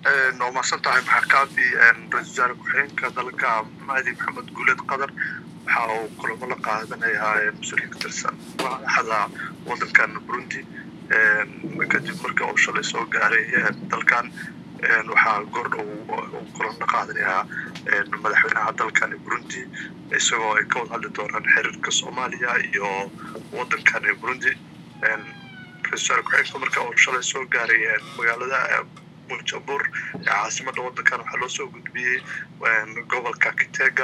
waa mahadsan tahay maxakaabi ra-isul wasaare ku-xigeenka dalka mahdi maxamed guuleed qadar waxa uu kulamo la qaadanayaa mas-uuliyiin ka tirsan madaxda wadankan burundi kadib markii uu shalay soo gaaray dalkan waxaa goordhow uu kulan la qaadanayaa madaxweynaha dalkan burundi isagoo ay ka wada hadli doonaan xiriirka soomaaliya iyo wadankan burundi ra-isul wasaare ku-xigeenka marka uu shalay soo gaaray magaalada muljabur ee caasimada wadankan waxaa loo soo gudbiyey gobolka kitega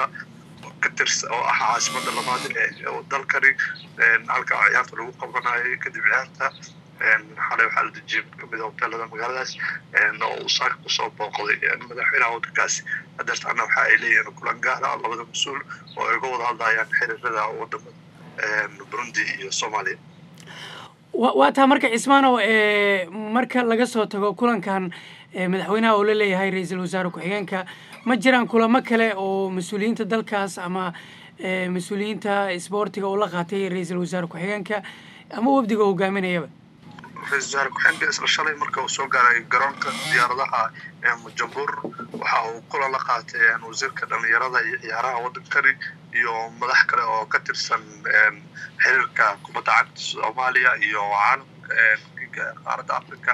oo ah caasimada labaad ee dalkani halka ciyaarta lagu qabanayay kadib ciyaarta xalay waxaa la dejiyey mid kamid a hoteelada magaaladaas oo uu saaka kusoo booqday madaxweynaha wadankaasi hadeertaana waxa ay leeyihiin kulan gaara labada mas-uul oo ay uga wada hadlayaan xiriirada wadamada burundi iyo soomaaliya waa taa marka cismaanow marka laga soo tago kulankan madaxweynaha oo la leeyahay ra-iisul wasaare ku-xigeenka ma jiraan kulamo kale oo mas-uuliyiinta dalkaas ama mas-uuliyiinta isboortiga uu la qaatay ra-iisul wasaare ku-xigeenka ama wafdiga oo hogaaminayaba ra-isul wasaare ku-xigeenka isla shalay marka uu soo gaaray garoonka diyaaradaha ee mujambur waxa uu kulan la qaatay wasiirka dhalinyarada iyo ciyaaraha wadankani iyo madax kale oo ka tirsan xiriirka kubadda cagta soomaaliya iyo caalamka qaaradda africa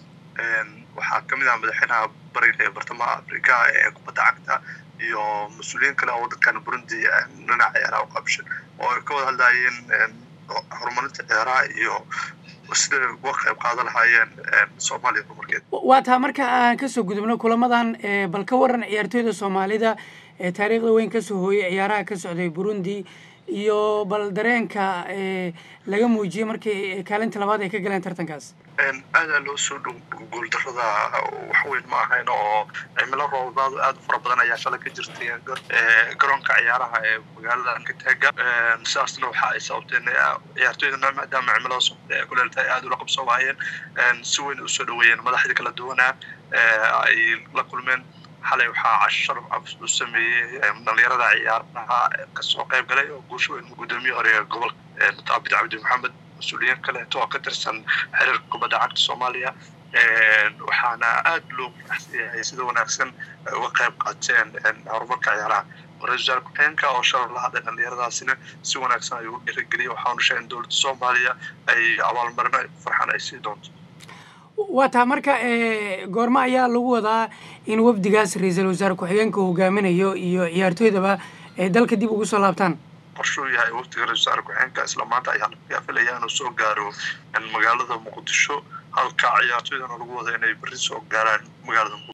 waxaa kamid ah madaxweynaha bariga ee bartamaha africa ee kubadda cagta iyo mas-uuliyiin kale oo wadankan burundi dhinaca ciyaaraha uqabshan oo ay ka wada hadlayeen horumarinta ciyaaraha iyo siday uga qayb qaadan lahaayeen soomaaliya horumarkeeda waa taa marka aan kasoo gudubno kulamadan bal ka waran ciyaartooyda soomaalida ee taariikhda weyn kasoo hooyay ciyaaraha ka socday burundi iyo bal dareenka laga muujiyey markii kaalinta labaad ay ka galeen tartankaas aadaa loo soo dhow guuldarada waxweyn ma ahayn oo cimilo roobaadu aad u fara badan ayaa shalay ka jirtay garoonka ciyaaraha ee magaalada kitega sidaasna waxa ay sababteen ciyaartooydana maadaama cimilada socda ee kuleelta ay aada ula qabsoo waayeen si weyn usoo dhaweeyeen madaxdii kala duwanaa ay la kulmeen xalay waxaa casharaf cabs u sameeyey dhalinyarada ciyaaraha kasoo qayb galay oo guusha weyn guddoomiye hore ee gobolka daabid cabdi maxamed mas-uuliyiin kaleeto oo ka tirsan xiriirka kubadda cagta soomaaliya waxaana aada loo faraxsanyahay sida wanaagsan ay uga qayb qaateen horumarka ciyaaraha ra-isul wasaare ku-xigeenka oo shalay la hadlay dhalinyaradaasina si wanaagsan ayuu u dhiirigeliyay waxaanu sheegay in dowladda soomaaliya ay abaalmarino ay ku farxaan ay sii doonto waa taa marka goormo ayaa lagu wadaa in wafdigaas ra-iisul wasaare ku-xigeenka hogaaminayo iyo ciyaartooydaba ay dalka dib ugu soo laabtaan qorshuu yahay wafdiga ra-isul wasaare ku-xigeenka isla maanta ayaa laga filaya inuu soo gaaro magaalada muqdisho halka ciyaartooydana lagu wada inay berri soo gaaraan magaalada